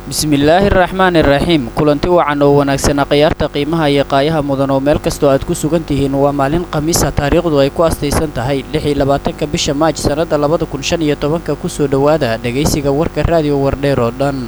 bismillaahi araxmaani iraxiim kulanti wacan oo wanaagsanaa khiyaarta qiimaha iyo qaayaha mudan oo meel kastoo aad ku sugan tihiin waa maalin khamiisa taariikhdu ay ku astaysan tahay lix iyo labaatanka bisha maaj sannadda labada kun shan iyo tobanka kusoo dhowaada dhegaysiga warka raadiyo wardheer oo dhan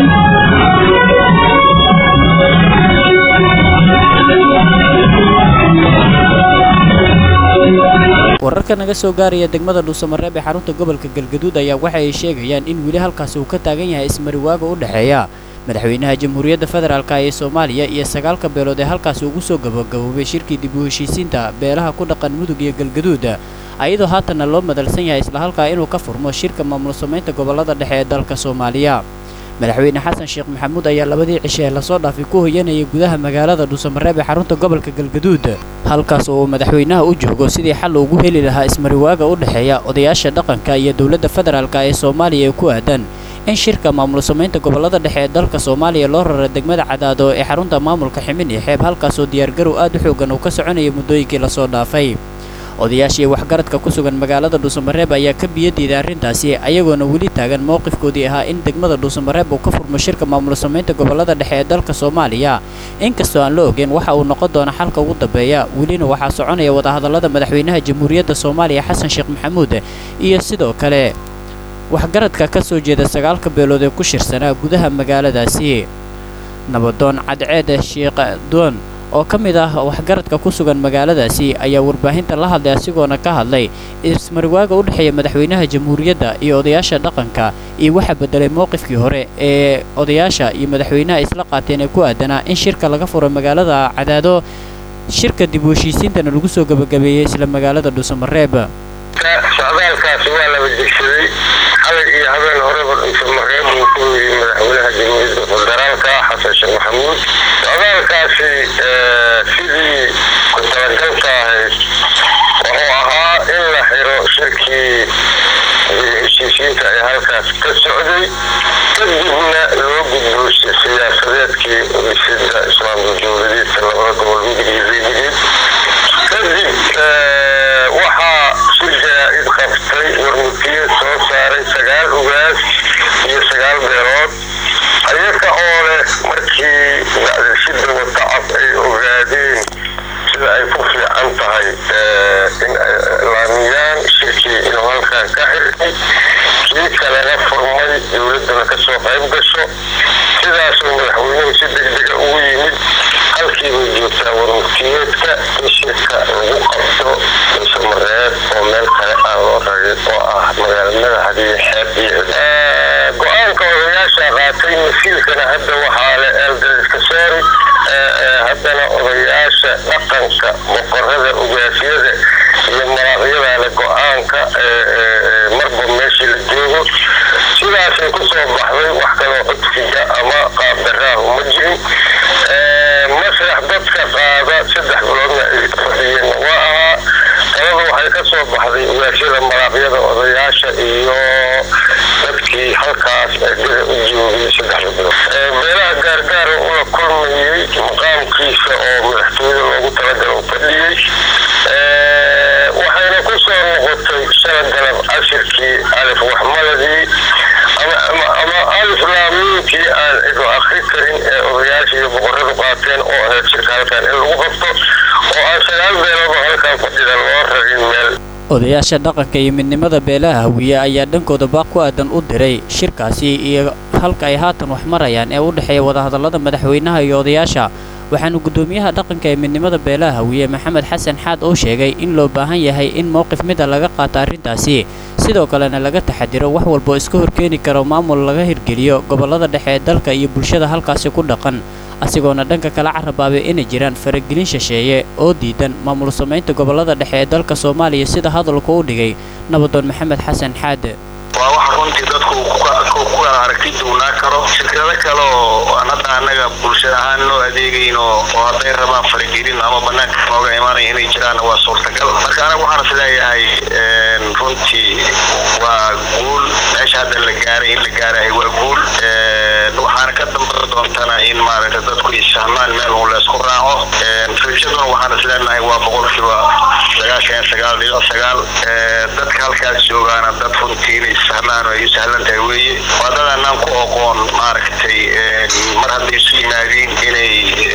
wararka naga soo gaaraya degmada dhuusamareeb ee xarunta gobolka galgaduud ayaa waxa ay sheegayaan in weli halkaasi uu ka taagan yahay ismariwaaga u dhexeeya madaxweynaha jamhuuriyadda federaalk ee soomaaliya iyo sagaalka beelood ee halkaasi ugu soo gabagaboobay shirkii dib u heshiisiinta beelaha ku dhaqan mudug iyo galgaduud ayadoo haatanna loo madalsan yahay isla halkaa inuu ka furmo shirka maamul samaynta gobollada dhexe ee dalka soomaaliya madaxweyne xasan sheekh maxamuud ayaa labadii cishe ee lasoo dhaafay ku hoyanayay gudaha magaalada dhuusamareeb ee xarunta gobolka galgaduud halkaas oo uu madaxweynaha u joogo sidii xal ugu heli lahaa ismariwaaga u dhexeeya odayaasha dhaqanka iyo dowladda federaalk ee soomaaliya ee ku aadan in shirka maamul samaynta gobollada dhexe ee dalka soomaaliya loo rara degmada cadaado ee xarunta maamulka ximin iyo xeeb halkaasoo diyaargarow aad u xoogan uu ka soconaya muddooyinkii lasoo dhaafay odayaashii waxgaradka ku sugan magaalada dhuusamareeb ayaa ka biyadiiday arrintaasi ayagoona weli taagan mowqifkoodii ahaa in degmada dhuusamareeb uu ka furmo shirka maamul samaynta gobollada dhexe ee dalka soomaaliya inkastoo aan la ogeyn waxa uu noqon doona xalka ugu dambeeya welina waxaa soconaya wadahadallada madaxweynaha jamhuuriyadda soomaaliya xasan sheekh maxamuud iyo sidoo kale waxgaradka ka soo jeeda sagaalka beelood ee ku shirsanaa gudaha magaaladaasi nabadoon cadceed sheekh doon oo ka mid ah waxgaradka ku sugan magaaladaasi ayaa warbaahinta la hadlay asigoona ka hadlay ismariwaaga u dhexeeya madaxweynaha jamhuuriyadda iyo odayaasha dhaqanka iyo waxaa beddelay mowqifkii hore ee odayaasha iyo madaxweynaha isla qaateen ee ku aadanaa in shirka laga furo magaalada cadaado shirka dib u heshiisiintana lagu soo gebagabeeyey isla magaalada dhuusamareeb socdaalkaasi waa laba degsaday xalay iyo habeen horeba dhuusamareeb uu ku yiri madaxweynaha jamhuuriyadda federaalka xasan sheekh maxamuud socdaalkaasi sidii ku talagalka ahayd wuxuu ahaa in la xiro shirkii heshiisiinta ee halkaas ka socday kadibna loo gudbo siyaasadeedkii dhisida islaamka dowladeedka labada gobol midig iyo beedigeed kadib waxaa shir jaraa'id qabtay warmutiyeed soo saaray sagaal ugaas iyo sagaal beelood ayaga oo leh markii dacdashida watacab ay ogaadeen sida ay ku fiican tahay in ay laamiyaan shirkii inuu halkan ka xirtay kii kalena furmay dowladdana kasoo qayb gasho sidaasuu madaxweynuhu si degdega ugu yimid halkiibay joogtaa warmutiyeedka in shirka lagu qabto dhuusamareeb oo meel kale aan loo ragin oo ah magaalada madaxdii xeeb iyo go-aanka odayaasha qaatay masiilkana hadda waxaa le eeldaska soori haddana odayaasha dhaqanka boqorada ugaasyada iyo maraaqyadaale go-aanka marba meeshii la joogo sidaasay ku soo baxday wax kaloo codsiga ama qaabdaraahu ma jirin masrax dadka qaada saddex biloodna ay fadhiyeenna waa ahaa taladu waxay ka soo baxday ugaasyada maraaqyada odayaasha iyo dadkii halkaas eedada u joogay saddexda bilood beelaha gaargaara ula kulmayey maqaamkiisa oo madaxtooyada loogu talagalo fadhiyey waxayna ku soo noqotay shala galab cashirkii alif waxmaladii ama alif laamiinkii aan cidu akri karin ee odayaasha iyo boqoradu qaateen oo ahayd shirka halkan in lagu qabto oo aan sagaal beeloodoo halkan fadhida loo ragin meel odayaasha dhaqanka iyo midnimada beelaha hawiye ayaa dhankooda baaq ku aadan u diray shirkaasi iyo halka ay haatan wax marayaan ee u dhexeeya wadahadallada madaxweynaha iyo odayaasha waxaanu guddoomiyaha dhaqanka ee midnimada beelaha hawiye maxamed xasan xaad oo sheegay in loo baahan yahay in mowqif mida laga qaato arrintaasi sidoo kalena laga taxadiro wax walboo iska horkeeni karo maamul laga hirgeliyo gobollada dhexe ee dalka iyo bulshada halkaasi ku dhaqan asigoona dhanka kala carabaabay inay jiraan faragelin shisheeye oo diidan maamul samaynta gobollada dhexe ee dalka soomaaliya sida hadalku u dhigay nabadoon maxamed xasan xaad waa wax runtii dadku ku kala aragti duwnaa karo shirkado kale oo aan hadda annaga bulshada ahaan loo adeegayn oo hadday rabaan faragelin ama banaanka nooga imaanaya inay jiraan waa suurtagal marka anaga waxaan is leeyahay runtii waa guul meesha hadda la gaaray in la gaarahay waa guul waxaana ka dambe doontana in maaragta dadku isfahmaan meel un laysku raaco rajaduna waxaan is leenahay waa boqolkiiba sagaashan iyo sagaal dhibic sagaal dadka halkaas joogaana dad runtii inay sahlaan oo ay u sahlan tahay weeye waa dad anaan ku oqoon maaragtay mar hadday isu yimaadiin inay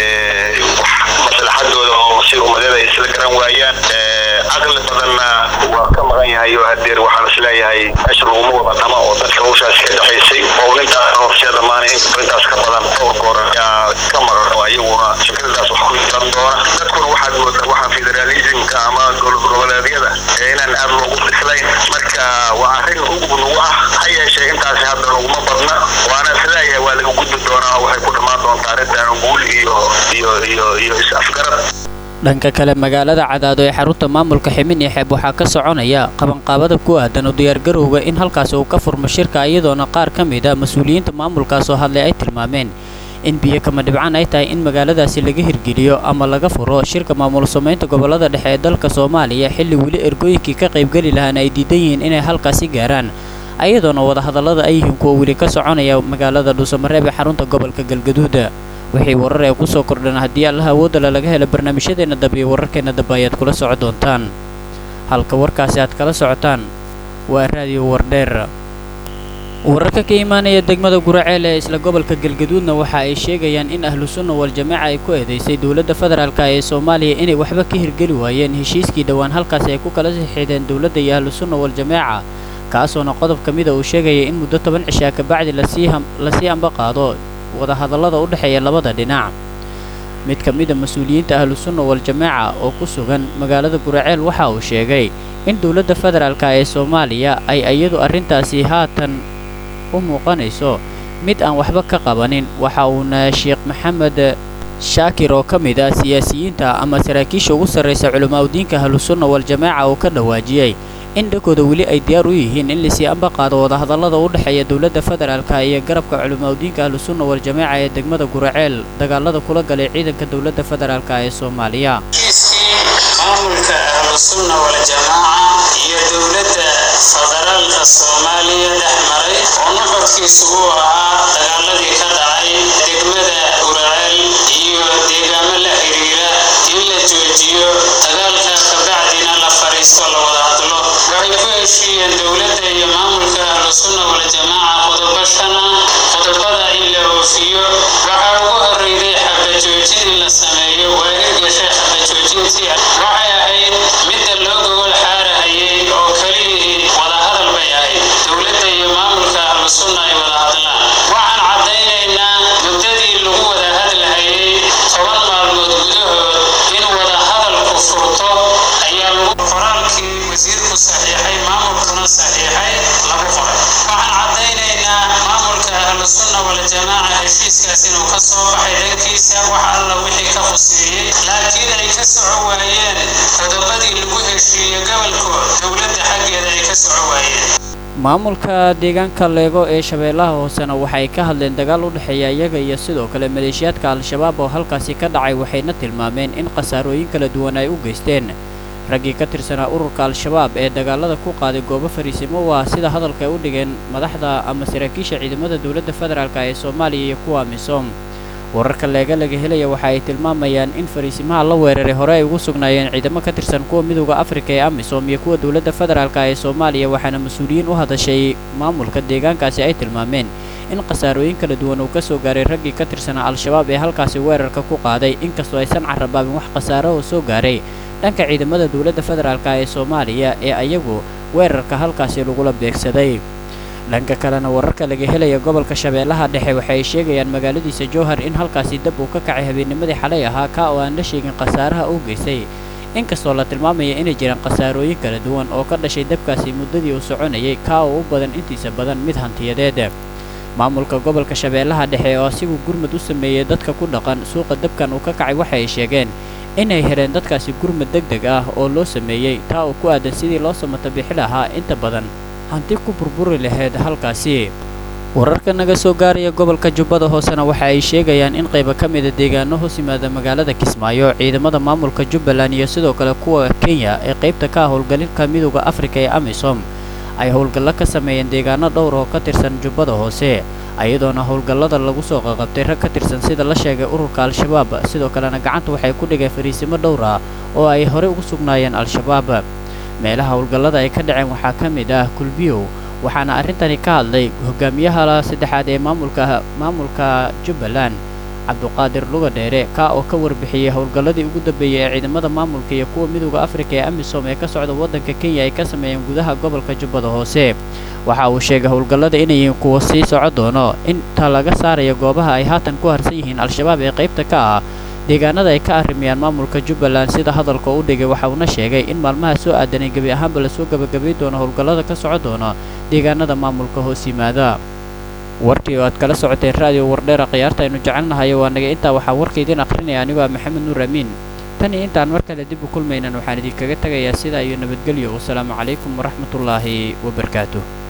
maslaxadooda oo si ummadeeda ay isla garan waayaan caqli badanna waa ka maqan yahay oo hadeer waxaan isleeyahay meesha laguma wada dhama oo dadka hawshaas ka dhexaysay oo intaas horseeda maana intaas ka badan dhowr goor ayaa ka maqan oo iyaguna fikradaas wax ku yeelan doona dadkuna waxaad moodaa waxaa federalismka ama goboleedyada inaan aad loogu bislayn marka waa arrin ugu nagu ah ha yeeshee intaasi hadda laguma badna waana isleeyahay waa laga gudbi doonaa waxay ku dhammaan doontaa arrintan guul iyo iyo iyo iyo is-afgarad dhanka kale magaalada cadaado ee xarunta maamulka ximin iyo xeeb waxaa ka soconaya qabanqaabada ku aadan oo diyaargarowga in halkaasi uu ka furmo shirka iyadoona qaar ka mid a mas-uuliyiinta maamulkaas oo hadlay ay tilmaameen in biyo kama dhibcaan ay tahay in magaaladaasi laga hirgeliyo ama laga furo shirka maamul samaynta gobollada dhexe ee dalka soomaaliya xilli weli ergooyinkii ka qaybgeli lahaana ay diidan yihiin inay halkaasi gaaraan ayadoona wadahadallada ay yihiin kuwa weli ka soconaya magaalada dhuusamareeb ee xarunta gobolka galgaduuda wixii warar ee ku soo kordhan haddii allaha awoodala laga helo barnaamijyadeenna dambe iyo wararkeenna dambe ayaad kula soco doontaan halka warkaasi aad kala socotaan waa raadiyo wardheer wararka ka imaanaya degmada guraceel ee isla gobolka galgaduudna waxa ay sheegayaan in ahlu sunna wal-jamaaca ay ku eedaysay dowladda federaalka ee soomaaliya inay waxba ka hirgeli waayeen heshiiskii dhowaan halkaasi ay ku kala sixiideen dowladda iyo ahlu sunna wal-jamaaca kaasoona qodob ka mida uu sheegaya in muddo toban cishaa kabacdi lasii amba qaado wadahadallada u dhexeeya labada dhinac mid ka mida mas-uuliyiinta ahlu sunna wal-jamaaca oo ku sugan magaalada guraceel waxa uu sheegay in dowladda federaalka ee soomaaliya ay iyadu arrintaasi haatan u muuqanayso mid aan waxba ka qabanin waxa uuna sheekh maxamed shaakir oo ka mid ah siyaasiyiinta ama saraakiisha ugu sarraysa culimaadudiinka ahlusunna wal-jamaaca uu ka dhawaajiyey in dhankooda weli ay diyaar u yihiin in lasii amba qaado wadahadallada u dhexeeya dowladda federaalka iyo garabka culimaadudiinka ahlusunna wal-jamaaca ee degmada guraceel dagaalada kula galay ciidanka dowladda federaalka ee soomaaliya maamulka ahlusunna wal-jamaaca iyo dowladda federaalka soomaaliya dhex maray oo nuxurkiisu uu ahaa dagaaladii ka dhacay degmada guraceel iyo deegaamo la xiriira in la joojiyo dagaalka kabacdina la fadhiisto la wada hadlo waxay ku heshiiyeen dowladda iyo maamulka ahlusunna wal-jamaaca qodobo shan ah qodobada in la oofiyo waxaa ugu horreeyday xabajoojin in la sameeyo waa hirgashay xabajoojintii waxay ahayd midda loo gogol xaarahayay oo keliyihii wadahadal bay ahayd dowladda iyo maamulka ahlusunna ay wada hadlaan waxaan caddaynaynaa muddadii lagu wada hadlahayay toban maalmood gudahood in wadahadalku furto ayaa lagu qoraalkii wasiirku saxiixay maamulkuna saxiixay lagu qoray waxaan caddaynaynaa maamulka ahlusunna wal-jamaaca heshiiskaas inuu ka soo baxay dhankiisa wax alla wixii ka khuseeyey laakiin ay ka soco waayeen qodobadii lagu heshiiye gobolkood dowladda xaggeeda ay ka soco waayeen maamulka deegaanka leego ee shabeellaha hoosena waxay ka hadleen dagaal u dhexeeya iyaga iyo sidoo kale maleeshiyaadka al-shabaab oo halkaasi ka dhacay waxayna tilmaameen in khasaarooyin kala duwan ay u geysteen raggii ka tirsanaa ururka al-shabaab ee dagaalada ku qaaday goobo fariisimo waa sida hadalka ay u dhigeen madaxda ama saraakiisha ciidamada dowladda federaalk ee soomaaliya iyo kuwa misom wararka leega laga helaya waxa ay tilmaamayaan in fariisimaha la weeraray hore ay ugu sugnaayeen ciidamo ka tirsan kuwa midooda afrika ee amisom iyo kuwa dowladda federaalk ee soomaaliya waxaana mas-uuliyiin u hadashay maamulka deegaankaasi ay tilmaameen in khasaarooyin kala duwan uu ka soo gaaray raggii ka tirsanaa al-shabaab ee halkaasi weerarka ku qaaday inkastoo aysan carabaabin wax khasaaro oo soo gaaray dhanka ciidamada dowladda federaalk ee soomaaliya ee ayagu weerarka halkaasi lagula beegsaday dhanka kalena wararka laga helaya gobolka shabeellaha dhexe waxay sheegayaan magaaladiisa jowhar in halkaasi dab uu ka kacay habeennimadii xalay ahaa kaa oo aan la sheegin khasaaraha uu geystay inkastoo la tilmaamaya inay jiraan khasaarooyin kala duwan oo ka dhashay dabkaasi muddadii uu soconayay kaa oo u badan intiisa badan mid hantiyadeed maamulka gobolka shabeellaha dhexe oo asigu gurmud u sameeyey dadka ku dhaqan suuqa dabkan uu ka kacay waxa ay sheegeen inay heleen dadkaasi gurmud deg deg ah oo loo sameeyey taa uu ku aadan sidii loo samata bixi lahaa inta badan hanti ku burburi lahayd halkaasi wararka naga soo gaaraya gobolka jubbada hoosena waxa ay sheegayaan in qayba ka mida deegaano hoos yimaada magaalada kismaayo ciidamada maamulka jubbaland iyo sidoo kale kuwa kenya ee qaybta ka ah howlgalinka midooda afrika ee amisom ay howlgallo ka sameeyeen deegaano dhowr oo ka tirsan jubbada hoose ayadoona howlgallada lagu soo qaqabtay rag ka tirsan sida la sheegay ururka al-shabaab sidoo kalena gacanta waxay ku dhigeen fariisimo dhowr ah oo ay horey ugu sugnaayeen al-shabaab meelaha howlgallada ay ka dhaceen waxaa ka mid ah kulbiyow waxaana arrintani ka hadlay hogaamiyaha saddexaad ee maamulka maamulka jubbaland cabduqaadir lugadheere kaa oo ka warbixiyey howlgalladii ugu dambeeyey ee ciidamada maamulka iyo kuwa midooda afrika ee amisom ee ka socda waddanka kenya ay ka sameeyeen gudaha gobolka jubbada hoose waxa uu sheegay howlgallada inay yihiin kuwa sii soco doono inta laga saarayo goobaha ay haatan ku harsan yihiin al-shabaab ee qaybta ka ah deegaanada ay ka arrimayaan maamulka jubbaland sida hadalka u dhigay waxa uuna sheegay in maalmaha soo aadanay gebi ahaanba lasoo gebagabay doono howlgallada ka soco doona deegaanada maamulka hoos yimaada warkii oo aad kala socoteen raadiyo wardheera khiyaarta aynu jecelnahayo waa naga intaa waxaa warka idiin akhrinaya anigoo ah maxamed nuur amiin tan iyo intaan mar kale dib u kulmaynan waxaan idinkaga tegayaa sidaa iyo nabadgelyo wasalaamu calaykum waraxmatullaahi wabarakaatuh